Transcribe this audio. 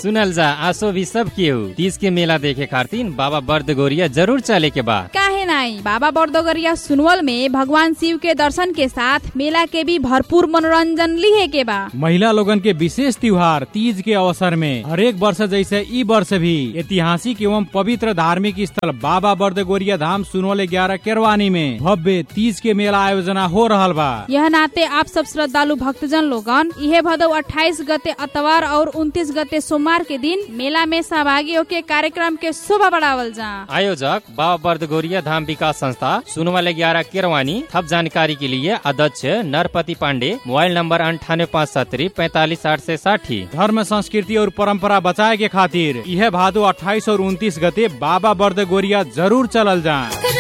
सुनल जा आसो भी सब केहू तीज के मेला देखे खातिर बाबा बर्द गोरिया जरूर चले के बा काहे नहीं बाबा बर्दोगरिया सुनवल में भगवान शिव के दर्शन के साथ मेला के भी भरपूर मनोरंजन लिहे के बा महिला लोगन के विशेष त्योहार तीज के अवसर में हरेक वर्ष जैसे ई वर्ष भी ऐतिहासिक एवं पवित्र धार्मिक स्थल बाबा बर्दगोरिया धाम सुनोले ग्यारह केरवानी में भव्य तीज के मेला आयोजना हो रहल बा यह नाते आप सब श्रद्धालु भक्तजन लोगन इहे भदौ 28 गते अतवार और 29 गते सोमवार के दिन मेला में सहभागी होके कार्यक्रम के शोभा बढ़ावल जा आयोजक बाबा बर्द गोरिया धाम विकास संस्था सुनवाले ग्यारह केरवानी थप जानकारी के लिए अध्यक्ष नरपति पांडे मोबाइल नंबर अंठानवे पाँच सत्तरी पैतालीस आठ से साठी धर्म संस्कृति और परंपरा बचाए के खातिर यह भादो 28 और 29 गते बाबा बर्दगोरिया जरूर चलल जा